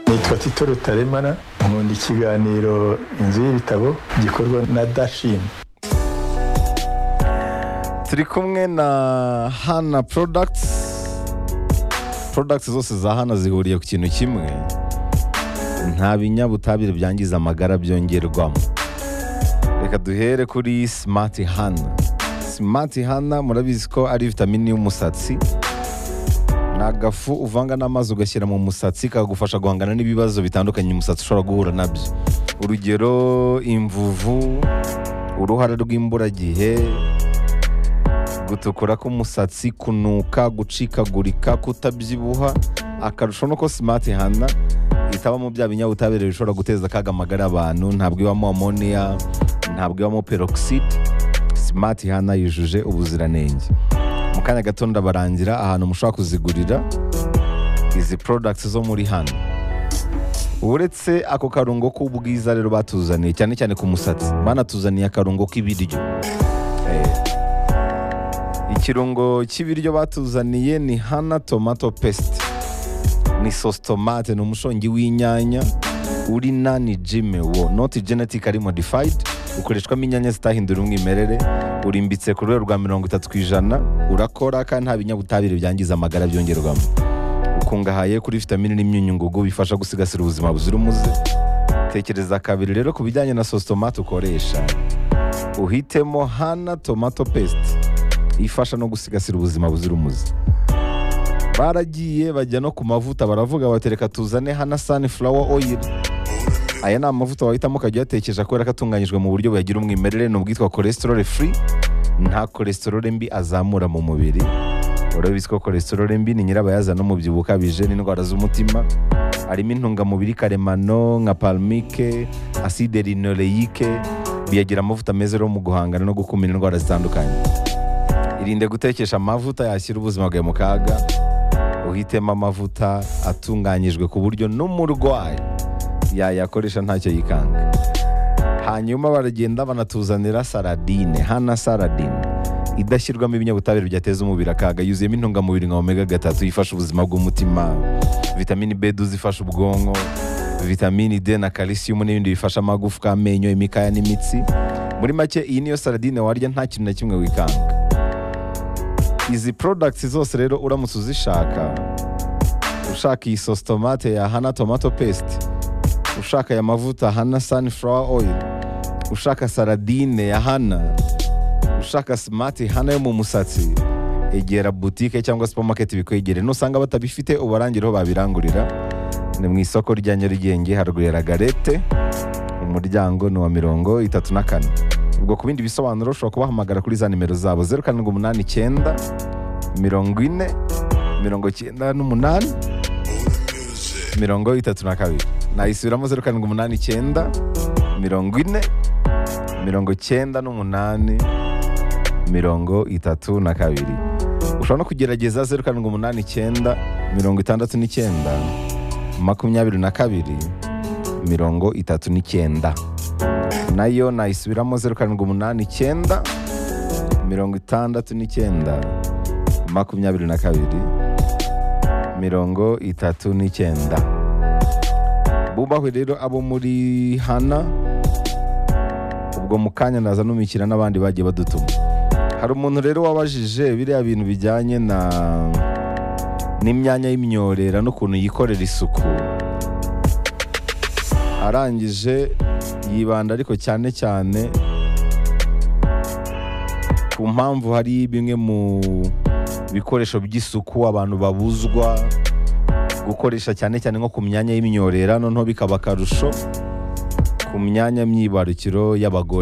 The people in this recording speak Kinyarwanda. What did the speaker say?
nitwa tito rutaremara nkunda ikiganiro inzu y'ibitabo gikorwa na dashini turi kumwe na hana porodagiti porodagiti zose za hana zihuriye ku kintu kimwe nta binyabutabire byangiza amagara byongerwamo reka duhere kuri simati hana simati hana murabizi ko ari vitamini y'umusatsi ni agafu uvanga n'amazi ugashyira mu musatsi kagufasha guhangana n'ibibazo bitandukanye umusatsi ushobora guhura nabyo urugero imvuvu uruhara rw'imburagihe gutukura k'umusatsi kunuka gucikagurika kutabyibuha akarusho nuko simati hana itabamo bya binyabutabire bishobora guteza akaga amagara abantu ntabwo ibamo amoniya ntabwo ibamo peroxide simati hana yujuje ubuziranenge mu kanya gato ndabarangira ahantu mushobora kuzigurira izi porodagiti zo muri hano uretse ako karungo k'ubwiza rero batuzaniye cyane cyane ku musatsi banatuzaniye akarungo k'ibiryo ikirungo cy'ibiryo batuzaniye ni hana tomato pesite ni sosi tomate ni umushongi w'inyanya uri nani jime wo noti genetike ari modifayidi ukoreshwamo inyanya zitahindura umwimerere urimbitse ku rwego rwa mirongo itatu ku ijana urakora kandi nta binyabutabire byangiza amagara byongerwamo ukungahaye kuri vitamini n'imyunyungugu bifasha gusigasira ubuzima buzira umuze tekereza kabiri rero ku bijyanye na sosi tomate ukoresha uhitemo hana tomato pesite ifasha no gusigasira ubuzima buzira umuze baragiye bajya no ku mavuta baravuga batereka tuzane hana sunflower oil aya ni amavuta wahitamo ukajya uyatekesha kubera ko atunganyijwe mu buryo buyagira umwimerere ni ubwitwa cholesterol free nta cholesterol mbi azamura mu mubiri urabizi ko cholesterol mbi ni nyirabayazana n'umubyibuho ukabije n'indwara z'umutima harimo intungamubiri karemano nka palmike acide linoleyique biyagira amavuta meza rero mu guhangana no gukumira indwara zitandukanye irinde gutekesha amavuta yashyira ubuzima bwawe mu kaga uhitemo amavuta atunganyijwe ku buryo n'umurwayi yayakoresha ntacyo yikanga hanyuma baragenda banatuzanira saradine hana saradine idashyirwamo ibinyabutabire byateza umubiri akaga yuzuyemo intungamubiri nka omega gatatu ifasha ubuzima bw'umutima vitamini bedu zifasha ubwonko vitamini d na kalisiyumu n'ibindi bifasha amagufwa amenyo imikaya n'imitsi muri make iyi niyo saradine warya nta kintu na kimwe wikanga izi porodagiti zose rero uramutse uzishaka ushaka iyi sosi tomate ya hana tomato pesite ushaka aya mavuta hana sunflower oil ushaka saradine ya hana ushaka simati hana yo mu musatsi egera butike cyangwa supamaketi bikwegere nusanga batabifite ubarangire aho babirangurira ni mu isoko rya nyarugenge haruguru ya ragarete umuryango ni uwa mirongo itatu na kane ubwo ku bindi bisobanuro ushobora kubahamagara kuri za nimero zabo zeru karindwi umunani icyenda mirongo ine mirongo icyenda n'umunani mirongo itatu na kabiri nayisubiramo zeru karindwi umunani icyenda mirongo ine mirongo icyenda n'umunani mirongo itatu na kabiri ushobora no kugerageza zeru karindwi umunani icyenda mirongo itandatu n'icyenda makumyabiri na kabiri mirongo itatu n'icyenda nayo nayisubiramo zeru karindwi umunani icyenda mirongo itandatu n'icyenda makumyabiri na kabiri mirongo itatu n'icyenda bubahwe rero abo muri hana ubwo mu kanya naza n'umukira n'abandi bagiye badutuma hari umuntu rero wabajije biriya bintu bijyanye na n'imyanya y'imyorera n'ukuntu yikorera isuku arangije yibanda ariko cyane cyane ku mpamvu hari bimwe mu bikoresho by'isuku abantu babuzwa gukoresha cyane cyane nko ku myanya y'imyorera noneho bikaba akarusho ku myanya myibarukiro y'abagore